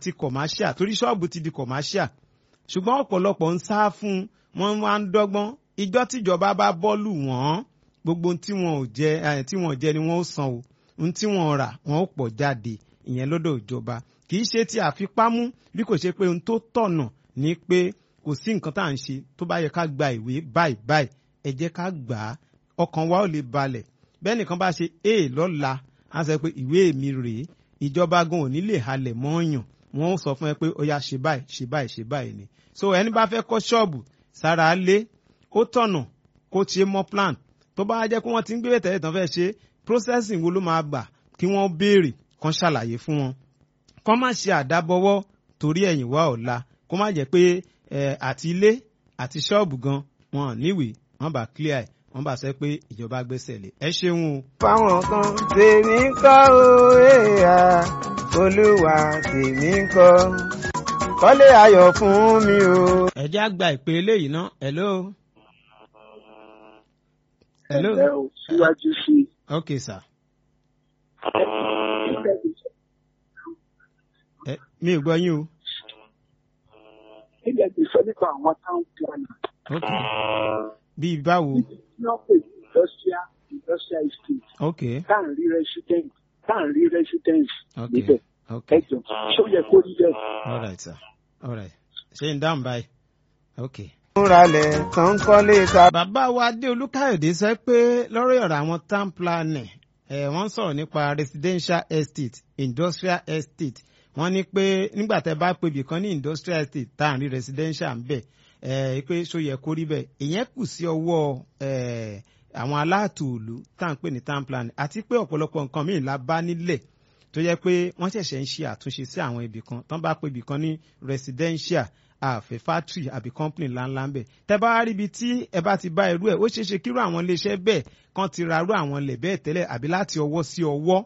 àti commercial torí ṣọ́ọ̀bù ti di commercial ṣùgbọ́n ọ̀pọ̀lọpọ̀ ń sá fún wọn wá ń dọ́gbọ́n ìjọ tíjọba bá bọ́ọ̀lù wọ́n gbogbo ohun tí wọn ò jẹ ẹ tí wọn ò jẹ ni wọn ó san o ohun tí wọn ò rà wọn ó pọ̀ jáde ìyẹn lọ́dọ̀ ìjọba kì í ṣe ti àfipámú bí kò ṣe pé ohun tó tọ̀nà ni pé kò sí nǹkan tá à ń ṣe tó bá yẹ ká gba ìwé báyìí báyìí ẹ jẹ́ ká gbà á ọkàn wa ò lè balẹ̀ bẹ́ẹ̀ nìkan bá ṣe a lọ́la á sọ pé ìwé mi rèé ìjọba gan ò ní lè halẹ̀ mọ́ọ̀yàn wọn ó sọ fún ẹ pé ó yá ṣe báyìí ṣe báyìí ṣe báyìí ni so ẹni bá fẹ́ kọ́ ṣọ́ọ̀bù sára lé ó tọ̀nà kó ṣe mọ́ plan tó bá jẹ́ pé wọ́n ti ń gbé tẹ̀lé tán fẹ́ ṣe processing wo ló máa gbà kí wọ́n béèrè kan ṣàlàyé fún wọn kọ́ má ṣe àdábọwọ́ torí ẹ̀yìn wá ọ̀la kó má jẹ́ pé àti ilé àti ṣọ́ọ̀bù gan wọn níwèé wọ́n bá clear ẹ̀ wọ́n bá sọ pé ìjọba gbẹ́sẹ̀ lé ẹ ṣeun o. fáwọn kan tèmi ń kọ́ o èèyà olúwa tèmi ń kọ́ kọ́lé ayọ̀ fún mi o. ẹ jẹ́ àgbà ìpè eléyìí ná hello. hello. ẹ ò síwájú sí i. ok sir. ẹ mi ò gbọ́ yín o. nígbà tí sọ nípa àwọn town planner. ok bíi báwo. wọ́n pè ní industrial industrial estate. ok tá à ń rí resident tá à ń rí residence ok níbẹ̀. ok ẹ jọ ṣó yẹ kó rí bẹ́ẹ̀. all right sir all right ṣé n dáhùn báyìí ok. múralẹ̀ tán kọ́lé ta. bàbá wa adé olúkáyọ̀dé sọ pé lọ́rọ̀ ọ̀rọ̀ àwọn town planning ẹ̀ wọ́n sọ̀rọ̀ nípa residential estate industrial estate wọ́n ní pé nígbà tẹ́ bá pebì kan ní industrial estate tá à ń rí residential ń bẹ̀ ẹ̀ pé ṣó yẹ kó rí bẹ́ẹ̀ ìyẹn kù sí ọwọ́ ẹ̀ àwọn aláàtò òlu tá à ń pè ní town planning àti pé ọ̀pọ̀lọpọ̀ nǹkan míì la bá nílẹ̀ tó yẹ pé wọ́n ṣẹ̀ṣẹ̀ ń ṣe àtúnṣe sí àwọn ibì kan tán bá pebì kan ní residential àfẹ́ factory àbí company ńláńlá ń bẹ̀ tẹ́ bá rí ibi tí ẹ bá ti bá irú ẹ̀ ó ṣeé ṣe kírú àwọn iléeṣẹ́ bẹ́ẹ̀ kan ti ra irú àwọn ilẹ̀ bẹ́ẹ̀ tẹ́lẹ̀ àbí láti ọwọ́ sí ọwọ́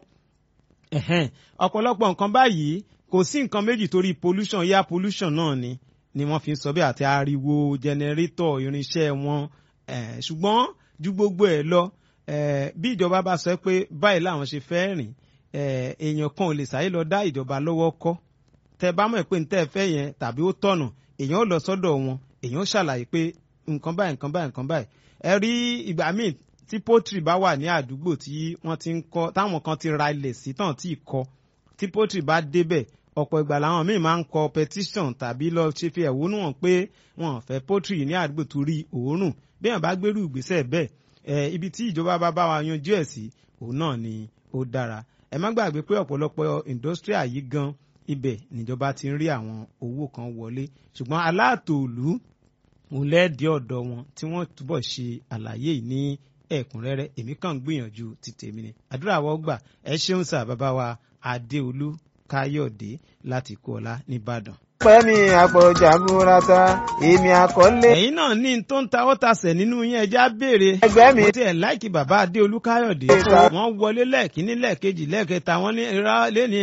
ẹ̀hẹ́n ọ̀pọ̀lọpọ̀ nǹkan báyìí kò sí nǹkan méjì torí pollution air pollution náà ni ni wọ́n fi ń sọ bí àti ariwo generator irinṣẹ́ wọn eh, ṣùgbọ́n ju gbogbo ẹ̀ lọ eh, bí ìjọba bá sọ pé báyìí làwọn ṣe fẹ́ rìn eh, èèyàn kan ò lè sáré lọ dá ìjọba lọ́wọ́ kọ́ tẹ bá mọ̀ pé ntẹ́ fẹ́ yẹn tàbí ó tọ̀nà èèyàn ó lọ sọ́dọ̀ wọn èèyàn ó ṣàlàyé pé nǹkan báyìí nǹkan báyìí nǹkan báyìí ẹ rí ìgbà míì tí pọ́tìrì bá wà ní àdúgbò tí wọ́n ti ń kọ́ táwọn kan ti ra ilẹ̀ sí tàn tí ì kọ́ tí pọ́tìrì bá débẹ̀ ọ̀pọ̀ ìgbà làwọn míì máa ń kọ petition tàbí lọ ṣe fi ẹ̀wọ́nú hàn pé wọn ò fẹ́ pọ́tìrì ní àdúgbò torí òórùn bí wọn bá gbérù ìgbésẹ̀ bẹ́ẹ̀ ẹ ibi tí ìjọba bá bá wa yanjú ẹ̀ sí òun náà ni ó dára ẹ má gbàgbé pé ọ̀pọ̀lọpọ̀ industrial yìí gan ibẹ̀ níjọba ti ń rí àwọn owó kan wọlé ṣùgbọ́n aláàtòòlú òun lẹ́ẹ̀dí ọ̀dọ̀ wọn tí wọ́n túbọ̀ ṣe àlàyé yìí ní ẹ̀kúnrẹ́rẹ́ èmi kàn ń gbìyànjú ti tèmi ni àdúrà wọ́n gbà ẹ ṣeun sà bàbá wa adéolú káyọ̀dé láti kú ọlá nìbàdàn. pẹ́mi àpọ̀jà burata èmi àkọlé. ẹ̀yin náà ní tó ń ta ọ́tàṣẹ̀ nínú yín ẹja béèrè. ẹgbẹ́ mi. mo tiẹ̀ láìkí bàbá adéolú káyọ̀dé. wọ́n wọlé lẹ́ẹ̀kínní lẹ́ẹ̀kejì lẹ́ẹ̀kẹta wọ́n ní ra lẹ́ni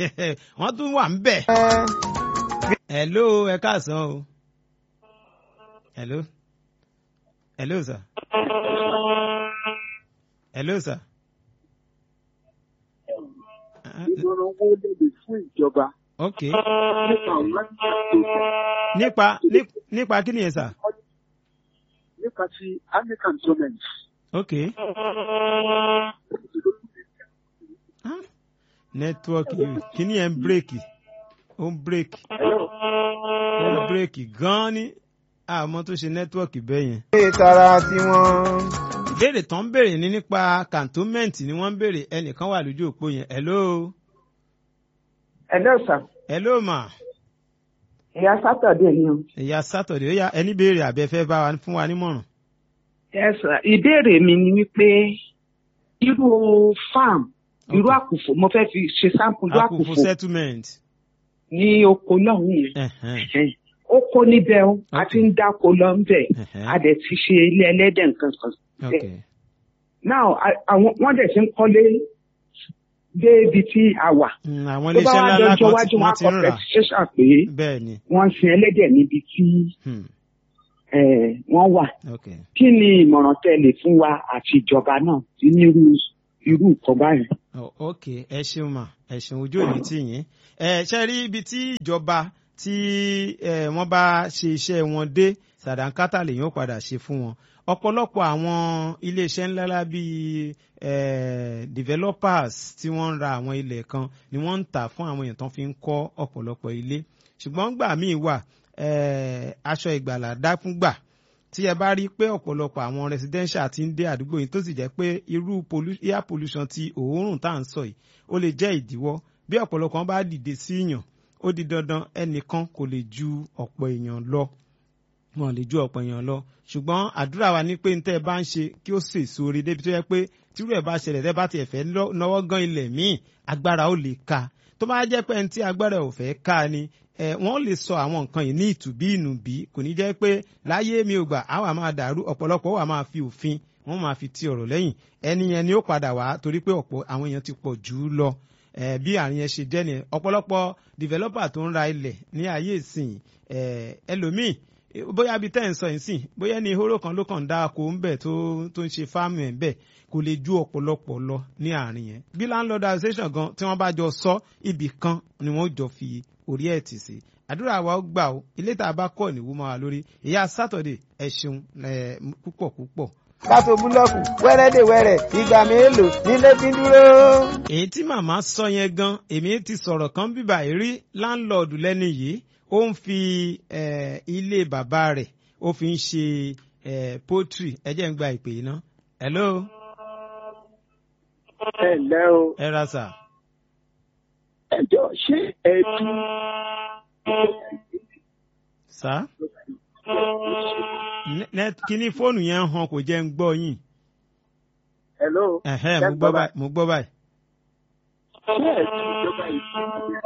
wọ́n tún wà ń bẹ̀. hello ẹ káàsán o. hello. hello sir. hello sir. ìmọ̀ràn wo lè lè fún ìjọba ok nípa àwọn nípa ní- nípa kí ni yẹn sà. nípa ti African government. ok. Ah, nẹ́tíwọ́ọ̀kì yìí kí ni ẹ̀ ń bírèkì ó ń bírèkì ó ń bírèkì gan-an ní àmọ́ tó ṣe nẹ́tíwọ́ọ̀kì bẹ́ẹ̀ yẹn. ilé tara tiwọn. ìbéèrè tán ń béèrè ní nípa cantonment ni wọ́n ń béèrè ẹnìkan wà lójú òpó yẹn hello Hello sir. hello ma Ìyá Sátọ̀dé ni o. ìyá sátọ̀dé ó yá ẹni béèrè àbẹ́fẹ́ bá wa fún wa nímọ̀ràn. Yes sir. Ìbéèrè mi ni wípé irú farm irú àkùfò mo fẹ́ fi ṣe sample irú àkùfò àkùfò settlement. ní oko lọ́hùn yẹn. Ẹ̀hẹ́n, Ẹ̀hẹ́n. Oko níbẹ̀ o, a ti ń dáko lọ ń bẹ̀, ẹ̀hẹ́n, a dẹ̀ ti ṣe ilé ẹlẹ́dẹ̀ nǹkan kan. ok Now a- àwọn wọ́n dẹ̀ ti ń kọ́lé dé ibi tí a wà. Mm, àwọn Tó bá iléeṣẹ́ wá ńlá ńlá dọjọ́ kan tí iwájú wọn wọ́n á ti kọ ń rà petition pé bẹ́ẹ̀ ni. wọ́n ń sin ẹlẹ́dẹ̀ níbi tí Hmm, eh, wọ́n wà. ok. Kí ni ìmọ̀ràn tẹ́ lè fún wa àti ìjọba náà sí nírú irú nǹkan báyìí? Oh, ok ẹ ṣeun mà ẹ ṣeun ojú òní tì yín ẹ ṣe rí ibi tí ìjọba tí ẹ wọ́n bá ṣe iṣẹ́ wọn dé sàdánkátà lèyìn ó padà ṣe fún wọn ọ̀pọ̀lọpọ̀ àwọn iléeṣẹ́ ńláńlá bíi eh, developers tí wọ́n ń ra àwọn ilẹ̀ kan ni wọ́n ń tà fún àwọn èèyàn tó fi ń kọ́ ọ̀pọ̀lọpọ̀ ilé ṣùgbọ́n gbà míì wà eh, aṣọ ìgbàlà dákúngbà tí ẹ bá rí pé ọ̀pọ̀lọpọ̀ àwọn residential ti ń dé àdúgbò yìí tó sì jẹ́ pé irú pollu- air pollution ti òórùn tá à ń sọ yìí ó lè jẹ́ ìdíwọ́ bí ọ̀pọ̀lọpọ̀ bá dìde sí yàn ó di dandan ẹnìkan kò lè ju ọ̀pọ̀ èèyàn lọ wọn lè ju ọ̀pọ̀ èèyàn lọ ṣùgbọ́n àdúrà wa ní pé ntẹ́ ẹ bá ń ṣe kí ó sèso orí débi tó yẹ pé tírú ẹ̀ bá ṣẹlẹ̀ tẹ́ bá tiẹ̀ fẹ́ lọ- náwó gan ilẹ̀ míì agbára ó lè ka tó bá jẹ́ pé ẹni tí agbára ẹ̀ ò fẹ́ ká ni ẹ wọ́n lè sọ àwọn nǹkan yìí ní ìtùbí ìnùbí kò ní jẹ́ pé láyé mi ò gbà á wà máa dàrú ọ̀pọ̀lọpọ̀ wà máa fi òfin wọ́n máa fi ti ọ̀rọ̀ lẹ́yìn ẹni yẹn ni ó padà wá torí pé ọ̀pọ̀ àwọn èèyàn ti pọ̀ jù ú lọ ẹ bí àrùn yẹn ṣe jẹ́ nìyẹn ọ̀pọ̀lọpọ̀ developer tó ń ra ilẹ̀ ní ayé ìsìn ẹ ẹlòmíì eh, bóyá bíi tẹ́ ẹ̀ ń sọ yìí sìn bóyá ní ìhóró kan ló kàn ń dá ako ń bẹ̀ tó tó ń ṣe fáàmù ẹ̀ ń bẹ̀ kò lè ju ọ̀pọ̀lọpọ̀ lọ ní àárín yẹn bí landlord association gan tí wọ́n bá jọ sọ ibì kan ni wọ́n jọ fi orí ẹ̀ tì sí àdúrà wa ó gbà ó ilé tá a bá kọ́ ní wúmọ́ wa lórí ìyá sátọ̀dẹ̀ ẹ ṣeun eh, púpọ̀ púpọ̀ kátó búlọ́ọ̀kù wẹ́rẹ́dẹ̀wẹ́rẹ́ ìgbà mélòó nílé fi ń dúró. èyí tí màmá sọ yẹn gan èmi ti sọ̀rọ̀ kan bíbà yìí rí láńlọ́ọ̀dù lẹ́ni yìí ó ń fi eh, ilé bàbá rẹ̀ ó fi ń ṣe eh, poultry ẹ jẹ́ ń gba ìpè yìí ná. hello ẹ ǹlẹ́ o ẹ ra sà. ẹjọ́ ṣé ẹbí sà Nẹ- nẹ- kíní fóònù yẹn ń hàn kò jẹ́ ń gbọ́ yín. hello Ẹ̀hẹ́n, mo gbọ́ báyìí mo gbọ́ báyìí. ṣé ẹbí ìjọba ìpínlẹ̀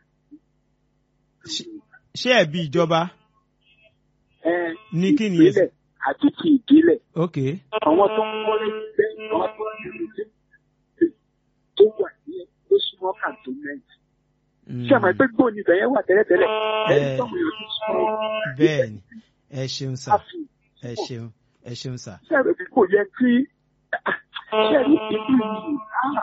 ṣé ẹ̀bi ìjọba ẹ Ní kí ni ìpínlẹ̀ àti ti ìbílẹ̀ ok àwọn tó ń wọlé bẹ́ẹ̀ àwọn tó ń wọlé tó wà ní ó súnmọ́ cantonment Mm, ṣé àmọ́ ẹgbẹ́ gbòòní ibẹ̀ yẹn wà tẹ́lẹ̀tẹ́lẹ̀ Ẹ. ẹni tó ń yọ sí súnmọ́ bẹ́ẹ̀ ni ẹ ṣeun sà àfi ẹ ṣeun ẹ ṣeun sà. ṣé ẹ̀rọ bí kò yẹ kí ṣé ẹ̀rọ ìlú yìí á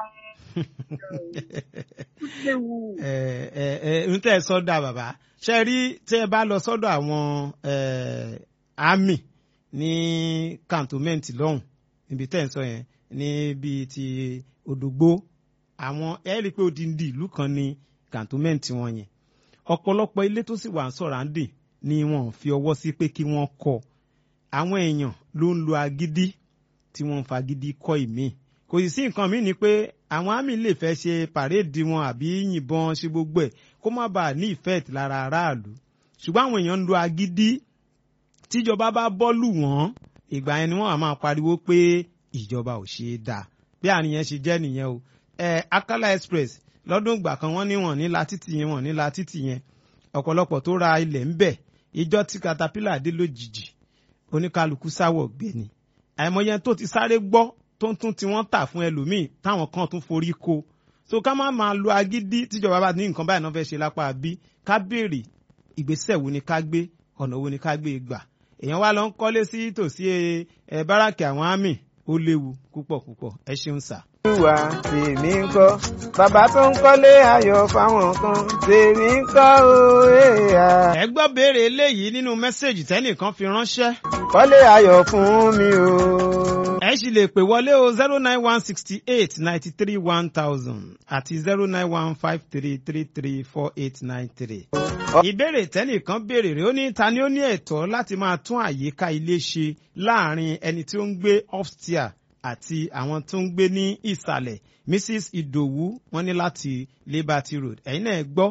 léwu. ẹ ẹ ẹ n tẹ́ ẹ sọ́dọ̀ bàbá ṣe rí tí ẹ bá lọ sọ́dọ̀ àwọn eh, army ní cantonment lọ́hùn níbi tẹ́ ẹ sọ yẹn níbi ti òdògbó àwọn ẹ rí i pé odindi ìlú kan ní cantonment wọn yẹn ọ̀pọ̀lọpọ̀ ilé tó sì wà ń sọ̀ràǹdì ni wọn ò fi ọwọ́ sí pé kí wọ́n kọ́ àwọn èèyàn ló ń lo agídí tí wọ́n ń fagídí kọ́ ìmíì kò sì sí nǹkan míì ni pé àwọn àmì lè fẹ́ ṣe pàréèdì wọn àbí yìnbọn ṣe gbogbo ẹ̀ kó má bàa ní ìfẹ́ẹ̀tì lára aráàlú ṣùgbọ́n àwọn èèyàn ń lo agídí tíjọba bá bọ́ọ̀lù wọ́n ìgbà yẹn ni wọ́n á máa pariwo pé ìjọba ò ṣe é dáa bí àrùn yẹn ṣe jẹ́ nìyẹn o ẹ Akala Express lọ́dún ìgbà kan wọ́n ní wọ́n ní la títì yẹn wọ́n ní la títì yẹn ọ̀pọ̀lọpọ̀ tó ra ilẹ̀ ń bẹ̀ ìjọ tí caterpillar dé lójijì oníkálukú sáwọ̀ gbẹ̀ni àìmọye tó ti sáré gbọ́ tó ń tún tí wọ́n tà fún ẹlòmíì táwọn kan tún forí ko so ká má máa lo agídí tíjọba bá ní nǹkan báyìí náà fẹ́ ṣe lápá bí ká béèrè ìgbésẹ̀ wo ni ká gbé ọ̀nà wo ni ká gbé gbà èèyàn wá lọ ń kọ́lé sí tòsí ẹ báràkì àwọn àmì ó léwu púpọ̀ púpọ̀ ẹ ṣeun sà. olúwa tèmi ń kọ́ bàbá tó ń kọ́lé ayọ̀ fáwọn kan tèmi ń kọ́ o èèyàn. ẹ gbọ́ béèrè eléyìí nínú mẹ́sẹ̀gì tẹ́nìkan fi ránṣẹ́. kọ́lé ayọ̀ fún mi o. ẹ sì lè pè wọlé o zero nine one sixty eight ninety three one thousand àti zero nine one five three three three four eight nine three. ìbéèrè tẹ́nìkan béèrè rẹ̀ ó ní ta ni ó ní ẹ̀tọ́ láti máa tún àyíká ilé ṣe láàrin ẹni tí ó ń gbé upstairs àti àwọn tó ń gbé ní ìsàlẹ̀ mrs idowu wọ́n ní láti liberty road ẹ̀yin náà gbọ́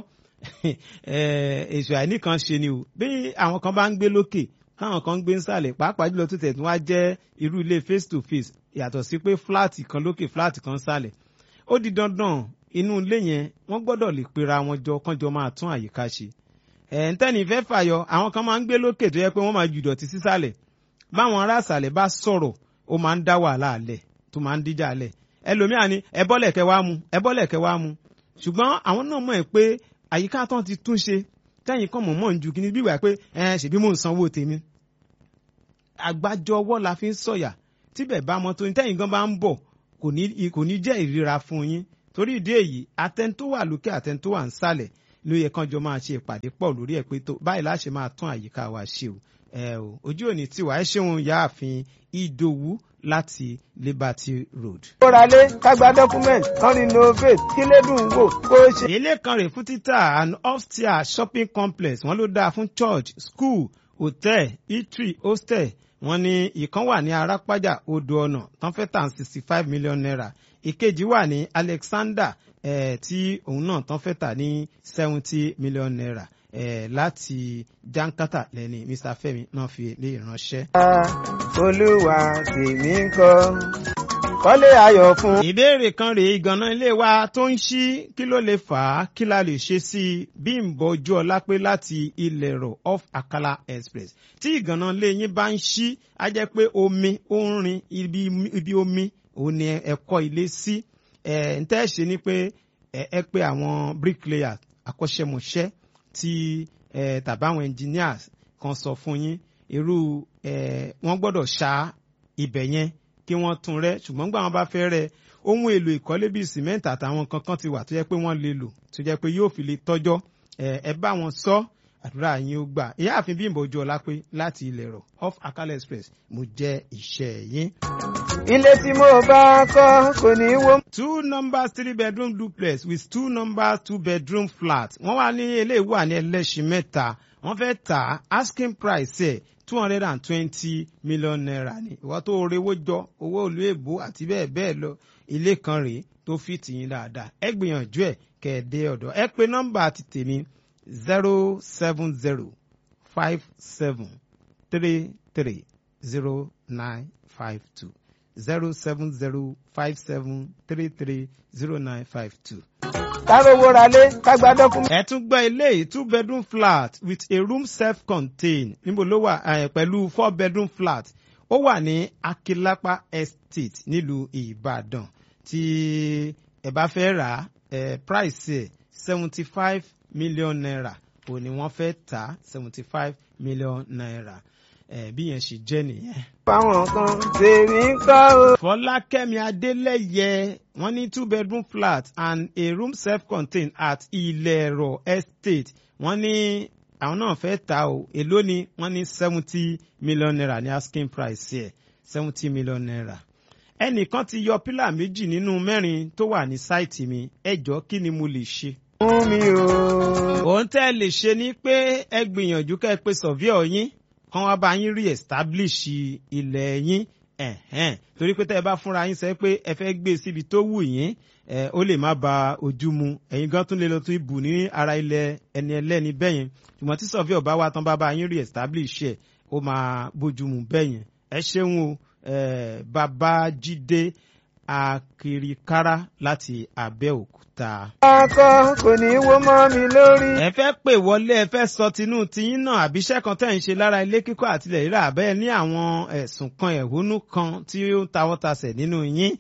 èso àìníkan ṣe ni o bí àwọn kan bá ń gbé lókè táwọn kan ń gbé nsàlẹ̀ pàápàá jùlọ tó tẹ̀ tí wọ́n á jẹ́ irú ilé face to face yàtọ̀ sí pé fúláàtì kan lókè fúláàtì kan nsàlẹ̀ ó di dandan inú ilé yẹn wọ́n gbọ́dọ̀ lè pera wọn jọ kánjọ máa tún àyíká ṣe ẹ̀ ń tẹ́ni fẹ́ fàyọ àwọn kan máa ń gbé lókè tó yẹ pé wọ́n máa ju ìdọ̀tí sísàlẹ̀ báwọn ará àsàlẹ̀ bá sọ̀rọ̀ ó máa ń dá wàhálà alẹ̀ tó máa ń díjà alẹ̀ ẹlòmíà ni ẹ bọ́lẹ̀ kẹ wá mu ẹ bọ́lẹ̀ kẹ wá mu ṣùgbọ́n àwọn náà mọ̀ ẹ́ pé àyíká tán ti tún ṣe tẹ́yìn kan mọ̀ mọ̀ ń ju kí ni bí wà pé ẹ ṣèbí mò ń sanwó tèmi àgbájọ ọwọ́ la fi ń sọ̀yà tíbẹ̀ bá mọ́ tó ní tẹ́yìn gan bá ń bọ̀ kò ní kò ní jẹ́ ìríra fún yín torí ìdí èyí àtẹn tó wà lókè àtẹn tó wà nsàlẹ̀ ló yẹ kánjọ máa ṣe ìpàdé pọ̀ lórí ẹ̀ pé tó báyìí láṣẹ máa tún àyíká wa ṣe o ẹ o ojú òní tiwa ẹ ṣeun yáàfin ìdòwú láti liberty road. kóralé kágbá document kan renovate kílédùn wò kó ṣe. ilé kan rè fún títà and upstairs shopping complex wọn ló dáa fún church school hotel eatery hostel wọn ní ìkan wà ní arápájà odò ọ̀nà tán fẹ́ tà sixty five million naira ìkejì wà ní alexander eh, tí òun náà tán fẹ́ tà ní seventy million naira eh, láti jankata lẹ́ni mr femi náà fi lè ránṣẹ́. olúwa tèmi ń kọ́ kọ́lé ayọ̀ fún. ìbéèrè kan rèé ìgànná ilé wa tó ń ṣí kí ló lè fà á kí la lè ṣe sí i bímbọ ojú ọlá pé láti ilẹ̀ rọ̀ off akala express tí ìgànná ilé yín bá ń ṣí á jẹ́ pé omi ó ń rin ibi, ibi omi òun ni ẹ̀kọ́ ilé sí ẹ̀ ń tẹ́ ṣe ni pé ẹ ẹ pé àwọn bricklayer akọ́ṣẹ́mọṣẹ́ tí ẹ tàbí àwọn engineers kan sọ fún yín irú ẹ wọ́n gbọ́dọ̀ ṣá ibẹ̀ yẹn kí wọ́n tún rẹ́ ṣùgbọ́n gbà wọ́n bá fẹ́ rẹ́ ohun èlò ìkọ́lé bíi cement àtàwọn kankan ti wà tó jẹ́ pé wọ́n lè lò tó jẹ́ pé yóò fi lè tọ́jọ́ ẹ ẹ bá wọn sọ àdúrà yín ó gbà ìyáàfin bímbọ ojú ọlá pé láti ilẹ̀ rọ̀ off akala express mo jẹ́ iṣẹ́ yín. ilé tí mo bá kọ́ kò ní í wó. two numbers three bedroom duplex with two numbers two bedroom flat wọ́n wá ní eléyìí wà ní ẹlẹ́sìn mẹ́ta wọ́n fẹ́ tà asking price ẹ̀ two hundred and twenty million naira ni ìwọ tó rewó jọ owó ìlú èbó àti bẹ́ẹ̀ bẹ́ẹ̀ lọ ilé kan rèé tó fi tìyín dáadáa ẹ gbìyànjú ẹ kẹ́ ẹ dé ọ̀dọ̀ ẹ pé nọ́mbà ti tèmi zero seven zero five seven three three zero nine five two zero seven zero five seven three three zero nine five two. kárówó ralé kágbá document. ẹ tún gbọ́ ilé yìí two bedroom flat with a room self contained níbo ló wà eh, pẹ̀lú four bedroom flat ó wà ní akilapa estate nílùú ìbàdàn tí ẹ bá fẹ́ rà á eh, price ẹ̀ seventy five million naira ò ní wọ́n fẹ́ tà seventy five million naira eh, bí yẹn ṣe jẹ́ nìyẹn. fáwọn kan tèmi ń kọ́ o. fọlákẹ́mi adélẹ́yẹ wọ́n ní two bedroom flat and a room self-contained at ilẹ̀rọ̀ estate wọ́n ní àwọn náà fẹ́ ta o èló ni wọ́n ní seventy million naira ní asking price yẹ seventy million naira ẹnìkan ti yọ pílà méjì nínú mẹ́rin tó wà ní sáìtì mi ẹjọ́ kí ni mo lè ṣe fún mi o. òun tẹ́ ẹ lè ṣe ni pé ẹ gbìyànjú kẹ́ ẹ pé surveyor yín kán wá bá yín re-establish ilẹ̀ yín ẹ̀hẹ́n torí pé tẹ́ ẹ bá fúnra yín sọ pé ẹ fẹ́ gbé síbi tó wù yín ẹ ó lè má ba ojú mu ẹ̀yin gan tún lè lọ tún ibù ní ara ilẹ̀ ẹni ẹlẹ́ni bẹ́yẹn ṣùgbọ́n tí surveyor bá wá tán bá bá yín re-establish ẹ̀ ó máa bójú mu bẹ́yẹn ẹ ṣeun o ẹ babájídé akirikara láti abẹ́òkúta akọ kò ní í wó mọ́ mi lórí. ẹ fẹ́ pè wọlé ẹ fẹ́ sọ tinú tiyín náà àbíṣẹ́ kan tẹ̀ ń ṣe lára ilé kíkọ́ àtilẹ̀ rírà bẹ́ẹ̀ ní àwọn ẹ̀sùn kan ẹ̀hónú kan tí ó ń tawọ́tasẹ̀ nínú yín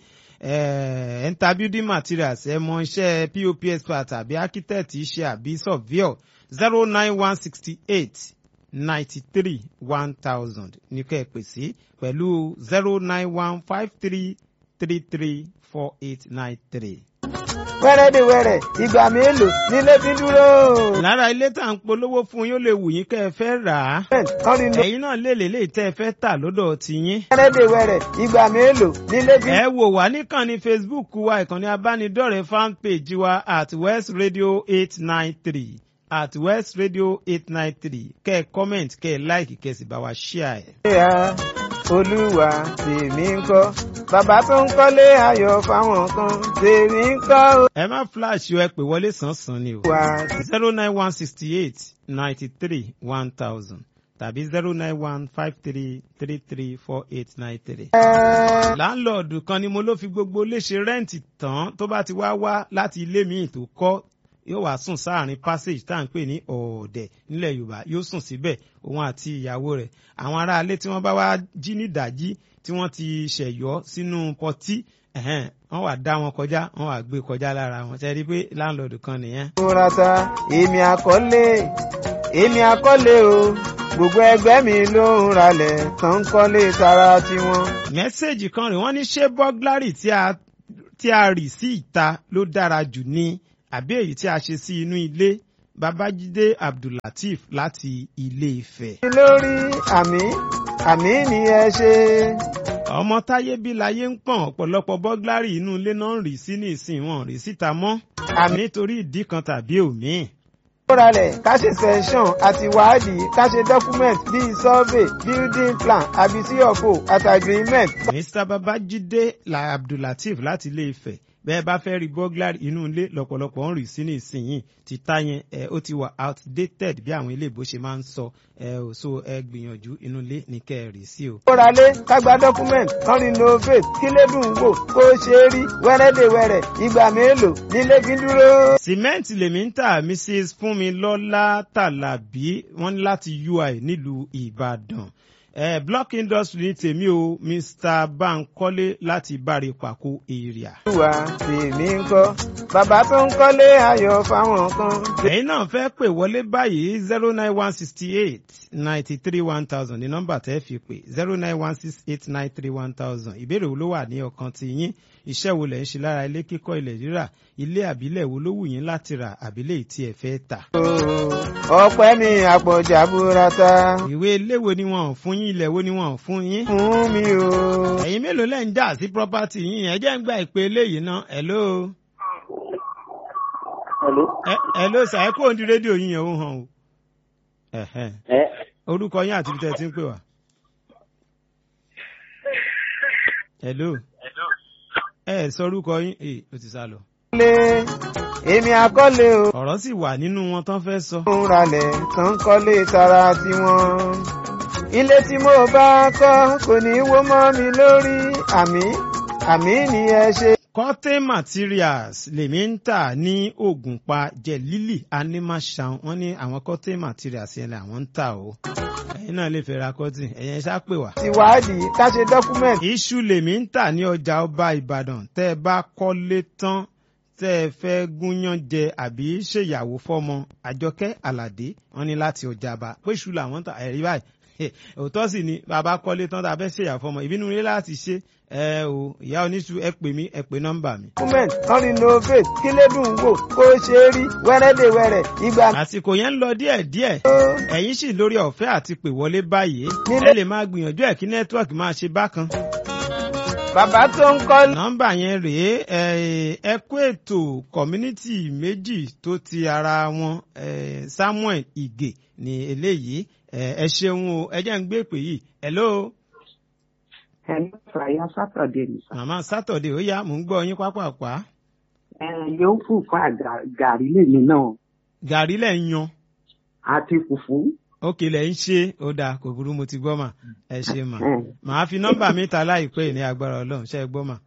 ẹ̀ ń ta building materials ẹ mọ iṣẹ́ pop expert àbí architect iṣẹ́ àbí surveyor zero nine one sixty eight ninety three one thousand ní kẹ́ ẹ pè sí pẹ̀lú zero nine one five three three three four eight nine three wẹ́rẹ́dẹ̀wẹ́rẹ́ ìgbà mélòó nílé fi dúró. lára ilé tá à ń polówó fún yín ó lè wù yín kẹ́ ẹ fẹ́ rà á kan ní lọ. ẹ̀yin náà lè lè lè tẹ́ ẹ fẹ́ tà lọ́dọ̀ tiyín. wẹ́rẹ́dẹ̀wẹ́rẹ́ ìgbà mélòó nílé fi. ẹ wò wá níkànnì facebook wa ìkànnì abánidọ́rẹ̀ẹ́ fan page wa at west radio eight nine three at west radio eight nine three kẹ́ ẹ comment kẹ́ ẹ like kẹ́ ẹ sì bá wa share ẹ̀. ìyá olúwa tèmi ń kọ́ bàbá tó ń kọ́lé ayọ̀ fáwọn kan tèmi ń kọ́ o. ẹ má flash o ẹ pè wọlé sánsan ni o. wà zero nine one sixty eight ninety three one thousand tàbí zero nine one five three three three four eight nine three. á. láńlọ́ọ̀dù kan ni mo ló fi gbogbo léṣe rẹ́ǹtì tán tó bá ti wá wá láti ilé míì tó kọ́ yóò wá sùn sáàrin passage tá à ń pè ní ọ̀ọ̀dẹ̀ nílẹ̀ yorùbá yóò sùn síbẹ̀ òun àti ìyàwó rẹ̀ àwọn aráalé tí wọ́n bá wá jí nídàájí tí wọ́n ti ṣẹ̀yọ́ sínú pọtí ẹ̀hẹ́n, wọ́n wá dá wọn kọjá wọ́n wá gbé kọjá lára wọn ṣe rí i pé láńlọ́ọ̀dù kan nìyẹn. múrata èmi àkọ́lé èmi àkọ́lé o gbogbo ẹgbẹ́ mi ló ń ralẹ̀ tán ń kọ́lé tara tiwọn. mẹ́sẹ̀gì kan rè wọ́n ní ṣé bọ́gláàrì tí a tí a rì sí ìta ló dára jù ni àbí èyí tí a ṣe sí inú ilé babájídé abdullateef láti ilé ifẹ̀. lórí àmì àmì ni ẹ ṣe. ọmọ táyé bí láyé ń pọ̀n ọ̀pọ̀lọpọ̀ bọ́gláàrì inú ilé náà ń rì sí ní ìsìn wọn rì síta mọ́ nítorí ìdí kan tàbí òmíì. kóralẹ̀ ká ṣe sẹ́ńsọ̀n àti wádìí ká ṣe document bíi survey building plan àbí cfo àti agreement. mr babájídé la abdullateef láti ilé ifẹ̀ bẹ́ẹ̀ bá fẹ́ rí bọ́gláàrì inú ilé lọ́pọ̀lọpọ̀ ń rì sí ní ìsinyìí ti ta yẹn ẹ ó ti wà outdated bí àwọn ilé ìbò ṣe máa ń sọ ẹ ò so ẹ gbìyànjú inú ilé ní kẹ́ ẹ rì sí o. kóralé ká gba document kan renovate kí lédùn wò kó ṣe é rí wẹ́rẹ́dẹ̀wẹ̀rẹ̀ ìgbà mélòó nílé fi dúró. sìmẹ́ǹtì lèmi ń tà mrs fúnmilọ́lá tàlàbí wọ́n ní láti ui nílùú ìbàdàn eh, block industry ní tèmi o mr bankole láti bari pàkó area. olúwa tèmi ń kọ́ bàbá tó ń kọ́lé ayọ̀ fáwọn kan. ẹ̀yin náà fẹ́ pè wọlé báyìí zero nine one sixty eight ninety three one thousand ní nọ́mbà tẹ́ fi pè zero nine one six eight nine three one thousand ìbéèrè wo ló wà ní ọkàn ti yín iṣẹ́ wo lẹ̀ ń ṣe lára ilé kíkọ́ ilẹ̀ rírà ilé àbílẹ̀ wo ló wù yín láti rà àbílẹ̀ tí ẹ fẹ́ tà. ọpẹ́ mi àpọ̀jà burata ìwé ilé wo ni wọn ò fún yín ilẹ̀ wo ni wọn ò fún yín. fún mi o. ẹ̀yin mélòó lẹ́ ń jà sí property yín ẹ jẹ́ ń gba ìpè eléyìí ná hello. Hello. Ẹ- hello sà ẹ kúrò ní rédíò yín yẹn ó hàn o. Ẹ̀hẹ́n. Ẹ orúkọ yín àti ibi tẹ́ ẹ ti ń pè wá. hello. ẹ ẹ sọ orúkọ yín ee ó ti sá lọ. lé èmi àkọ́lé o. ọ̀rọ̀ sì wà nínú wọn tán fẹ́ sọ. ń ralẹ̀ tó ń kọ́lé tara tiwọn. ilé tí mo bá kọ́ kò ní í wó mọ́ mi lórí àmì àmì ni ẹ ṣe. cotton materials lèmi ń tà ní ògùnpa jẹ̀lílì animal shan wọ́n ní àwọn cotton materials yẹn làwọn ń tà o. ẹ̀yin náà lè fẹ́ ra cotton ẹ̀yin ẹ ṣá pè wá. ti wádìí ká ṣe dọ́kúmẹ̀ntì. iṣu lèmi ń tà ní ọjà ọba ìbàdàn tẹ́ ẹ bá kọ́lé tán tẹ́ ẹ fẹ́ gúnyán jẹ àbí ṣèyàwó fọ́mọ àjọkẹ́ àlàdé wọ́n ní láti ọjà bá péṣu làwọn ń tà ẹ̀rí báyìí òótọ́ sì ni bàbá kọ́lé tán tá a fẹ́ ṣèyàwó fọ́mọ ìbínú rí láti ṣe ẹ o ìyá oníṣu ẹ pè mí ẹ pè nọ́mbà mi. dọ́kúmẹ̀ntì kan renovate kí lédùn wò kó ṣe é rí wẹ́rẹ́dẹ̀wẹ̀rẹ̀ ìgbà àsìkò yẹn ń lọ díẹ̀díẹ̀ mélòó. ẹ̀yin sì lórí ọ̀fẹ́ àti pè wọlé báyìí ẹ lè máa gbìyànjú ẹ̀ kí nẹ́tíwọ̀kì máa ṣe bákan. bàbá tó ń kọ́ nọ́mbà yẹn rèé ẹ ẹ kú ètò community méjì tó ti ara wọn eh, samuel ige ní eléyìí eh, ẹ ṣeun o ẹ jẹ́ ń gbé pè yìí hello ẹ̀mí fàyà sátọ̀dé ni sà. màmá saturday ó yá mò ń gbọ́ yín pápápá ẹ yóò fún fún àgà- gàrí lèmi náà gàrí lẹ̀ ń yan àti fùfú. òkè lẹ̀ ń ṣe ó dáa kò burú mo ti gbọ́ mà ẹ ṣe mà ẹ màá fi nọ́mbà mi ta láìpẹ́ ní agbára ọlọ́run ṣe é gbọ́ mà.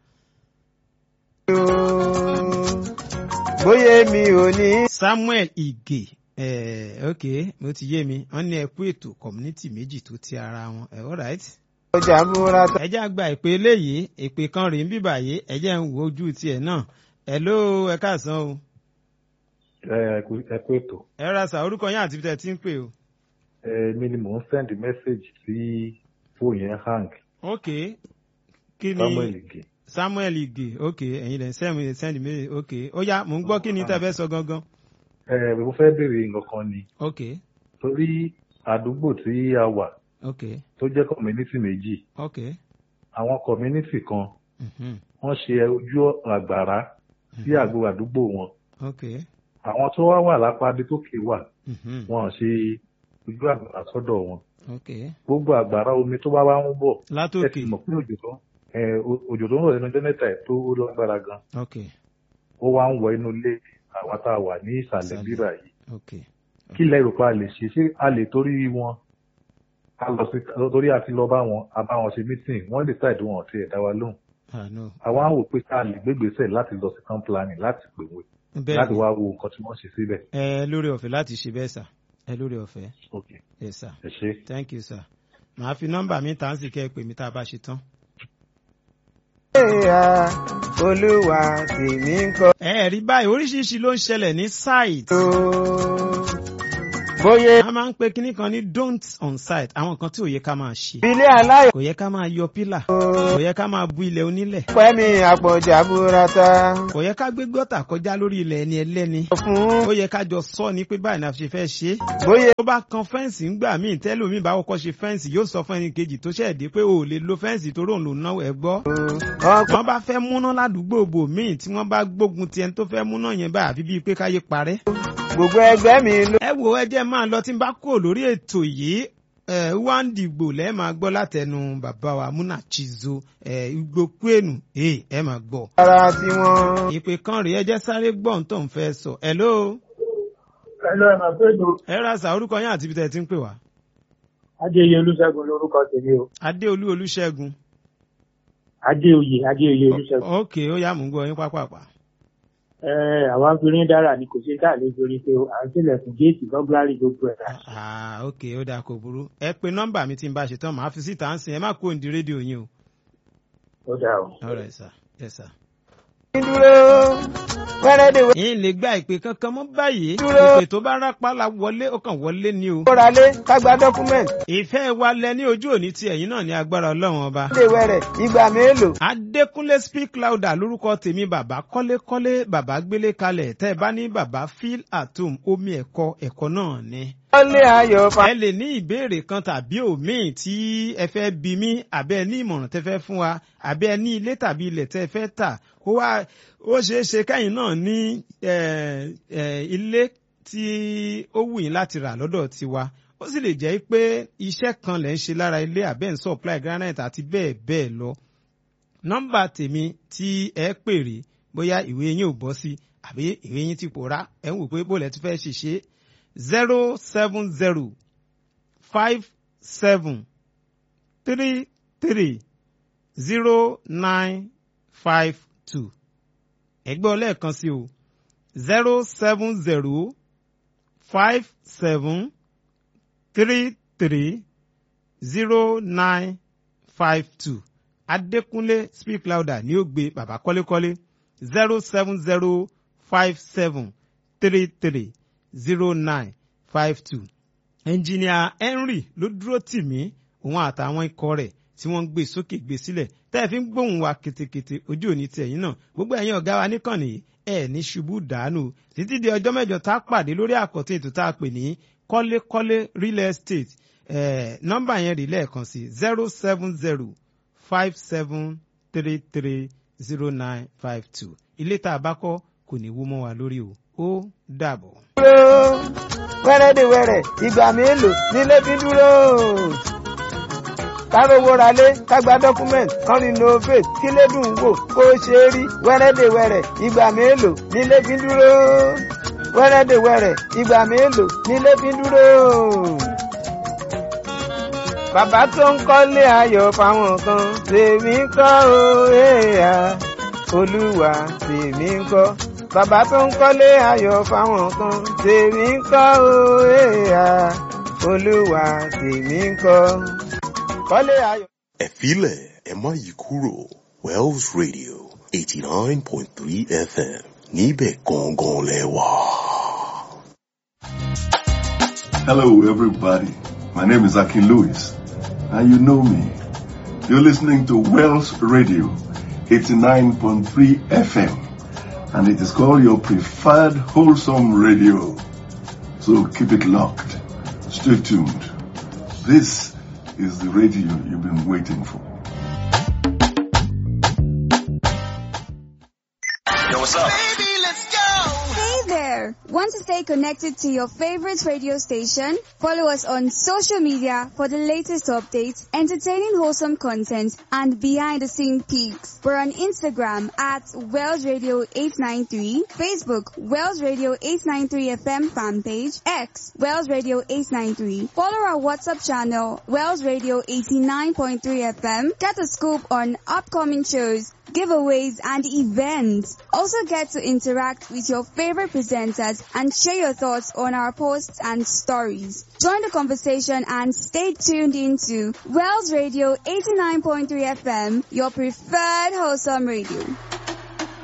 bóyá mi ò ní. samuel ige eh, ok mo ti yé mi wọ́n ní ẹ kú ètò community méjì tó ti ara wọn eh, all right. ọjà burata. ẹ jẹ́ àgbà ìpè eléyìí ìpè kan rèé ń bíbà yìí ẹ jẹ́ ń wo ojú tiẹ̀ náà ẹ ló ẹ káàsán o ẹ kú ẹ kú ètò ẹ ra sà orúkọ yín àti ibi tẹ́ ẹ ti ń pè o. èmi ni mò ń send message sí fóònù yẹn hang ok kí ni samuel ige samuel ige ok ẹ̀yin lẹ̀ ń send send me ok ó yá mò ń gbọ́ kí ni tẹ́ fẹ́ sọ gangan ẹ mo fẹ́ béèrè nǹkan kan ni ok torí àdúgbò tí a wà ok tó jẹ́ community méjì ok àwọn community kan mhm, wọ́n ṣe ojú àgbàrá sí àgbo àdúgbò wọn ok àwọn tó wá wà lápá adétókè wà mhm, wọn ò ṣe ojú àgbàrá sọ́dọ̀ wọn ok gbogbo àgbàrá omi tó bá wá ń bọ̀ ẹ látòkè ti mọ̀ pé òjò tó ẹ, o- òjò tó ń rọ̀ nínú jẹ́nẹ́tà ẹ̀ tó lágbára gan ok ó wá ń wọ inú ilé àwa tá a wà ní ìsàlẹ̀ Ìsàlẹ̀. bíbà yìí ok kí ilẹ̀ yorùbá lè ṣe ṣé a lè torí wọn a lọ sí torí àti lọ bá wọn a bá wọn ṣe meeting wọ́n lè ṣàìdí wọn ọ̀tí ẹ̀dá wa lóhùn ah no àwa á wò pé ká lè gbégbèsè láti lọ sí town planning láti pè wọ́n bẹ́ẹ̀ láti ni wá wo nǹkan tí wọ́n ṣe síbẹ̀. ẹ lórí ọ̀fẹ́ láti ṣe bẹ́ẹ̀ sà ẹ lórí ọ̀fẹ́ ok yes sir. ẹ ṣe. thank you sir màá fi nọ́mbà mi tà ń sì kẹ́ ẹ pè mí tá a bá ṣe tán. Ẹ̀yà olúwa tèmi ń kọ́. ẹ rí báyìí oríṣiríṣi ló ń ṣẹlẹ̀ ní site o. bóyá a máa ń pe kinní kan ní don't on site àwọn kan tí ò yẹ ká máa ṣe ilé aláyọ̀ kò yẹ ká máa yọ pílà kò yẹ ká máa bu ilẹ̀ onílẹ̀ pẹ́mi àpọ̀jà burata kò yẹ ká gbé gọ́tà kọjá lórí ilẹ̀ ẹni ẹlẹ́ni fún ó yẹ ká jọ sọ ní pé báyìí náà ṣe fẹ́ ṣe é bóyá tó bá kan fẹ́ǹsì ńgbà míì tẹ́lómi bá kọ́kọ́ ṣe fẹ́ǹsì yóò sọ fún ẹni kejì tó ṣẹ̀ dé pé o ò lè lo fẹ́ǹsì tó rò ń lò náwó ẹ gbọ́ ọkọ̀ wọ́n bá fẹ́ múná ládùúgbò bò míì tí wọ́n bá gbógun ti ẹni tó fẹ́ múná yẹn báyìí àfi bíi pé káyé parẹ́ gbogbo ẹgbẹ́ mi ló ẹ wo ẹ jẹ́ máa lọ tí n bá kúrò lórí ètò yìí ẹ wá ń dìgbò lẹ́ẹ̀ máa gbọ́ látẹnu bàbá wa múnà chizo ẹ igbó kwenu ẹ ẹ máa gbọ́. ara tiwọn. ìpè kan rèé ẹ jẹ́ sáré gbọ́n tó ń fẹ́ sọ hello Ẹ̀lọ́ ẹ̀mọ̀ péjọ ẹ ra sà orúkọ yín àti ibi tẹ́ ẹ ti ń pè wá. Adéyẹ Olúṣẹ́gun lórúkọ tèmi o. adéolú olúṣẹ́gun Adéoyè Adéoyè Olúṣẹ́gun. ok ó yá mú gbọ́ yín pápápá. Ẹ àwa ń firin dára ni kò ṣe ká lè torí pé à ń tilẹ̀kùn géètì bọ́gláàrì gbogbo ẹ̀ rà. ah ok ó dáa kò burú ẹ pe nọ́mbà mi tí n bá ṣe tán màá fi síta ń sìn ẹ má kó òǹdí rédíò yín o. Ó dà o. all right sir yes sir. dúró wẹ́rẹ́dẹ̀wẹ́ yín lè gba ìpè kankan mọ́ báyìí Dúró. ìpè tó bá rápálá wọlé ó kàn wọlé ni o. kóralé kágbá dọ́kúmẹ̀ntì ìfẹ́ wa lẹ ní ojú òní ti ẹ̀yìn náà ní agbára ọlọ́run ọba. léwẹ̀rẹ̀ ìgbà mélòó. adékúnlé speak louder lórúkọ tèmi bàbá kọ́lékọ́lé bàbá gbélé kalẹ̀ tẹ́ ẹ bá ní bàbá feel at home omi ẹ̀kọ́ ẹ̀kọ́ náà ni. wọ́lé ayọ̀ fa. ẹ lè ní ìbéèrè kan tàbí òmíì tí ẹ fẹ́ bi mí àbẹ́ ẹ ní ìmọ̀ràn tẹ́ fẹ́ fún wa àbẹ́ ẹ ní ilé tàbí ilẹ̀ tẹ́ fẹ́ tà ó wá ó ṣeé ṣe kẹ́yìn náà ní eh, eh, ilé tí ó wù yín láti rà lọ́dọ̀ tiwa ó sì lè jẹ́ pé iṣẹ́ kan lẹ̀ ń ṣe lára ilé àbẹ́ ń supply granite àti bẹ́ẹ̀ bẹ́ẹ̀ lọ nọ́mbà tèmi tí ẹ pèrè bóyá ìwé yín ò bọ́ sí àbí ìwé yín ti pòórá ẹ ń wò pé bó lẹ ti fẹ́ ṣiṣẹ́ zero seven zero five seven three three zero nine five two ẹgbẹ́ lẹ́ẹ̀kan sí o zero seven zero five seven three three zero nine five two adékúnlé speak louder ní ó gbé bàbá kọ́lékọ́lé zero seven zero five seven three three zero nine five two ẹnjìníà henry ló dúró tì mí òun àtàwọn ikọ̀ rẹ̀ tí wọ́n ń gbé sókè gbé sílẹ̀ tẹ́ ẹ fi ń gbóhùn wa ketekete ojú òní ti ẹ̀yìn náà gbogbo ẹ̀yin ọ̀gá wa níkànnì ẹ̀ ní ṣubú dànù títí di ọjọ́ mẹ́jọ tá a pàdé lórí àkọ́tún ètò tá a pè ní kọ́lékọ́lé real estate eh, nọ́mbà yẹn rí lẹ́ẹ̀kan sí zero seven zero five seven three three zero nine five two ilé tá a bá kọ́ kò ní wó mọ́ wa lórí o ó dàbọ̀. dúró wẹ́rẹ́dẹ̀wẹ́rẹ́ ìgbà mélòó nílé fi dúró. kárówó ralé kágbá dọ́kúmẹ̀ntì kan renovate kílé dùn wò kó ṣe é rí wẹ́rẹ́dẹ̀wẹ́rẹ́ ìgbà mélòó nílé fi dúró. wẹ́rẹ́dẹ̀wẹ́rẹ́ ìgbà mélòó nílé fi dúró. bàbá tó ń kọ́lé ayọ̀ fáwọn kan tèmi kọ́ o èèyàn olúwa tèmi ń kọ́ bàbá tó ń kọ́lé ayọ̀ fáwọn kan tèmi ń kọ́ o èèyàn olúwa tèmi ń kọ́ kọ́lé ayọ̀. ẹ filẹ̀ ẹ má yí kúrò Wells Radio eighty nine point three FM níbẹ̀ gangan lẹ wà. Hello, everybody. My name is Akin Lewis, and you know me. You're listening to Wells Radio 89.3 FM, and it is called your preferred wholesome radio. So keep it locked. Stay tuned. This is the radio you've been waiting for. Yo, what's up? Hey there! Want to stay connected to your favorite radio station? Follow us on social media for the latest updates, entertaining wholesome content, and behind the scene peaks. We're on Instagram at Wells Radio 893, Facebook Wells Radio 893 FM fan page, X Wells Radio 893. Follow our WhatsApp channel Wells Radio 89.3 FM. Get a scoop on upcoming shows giveaways, and events. Also get to interact with your favorite presenters and share your thoughts on our posts and stories. Join the conversation and stay tuned into Wells Radio 89.3 FM, your preferred wholesome radio.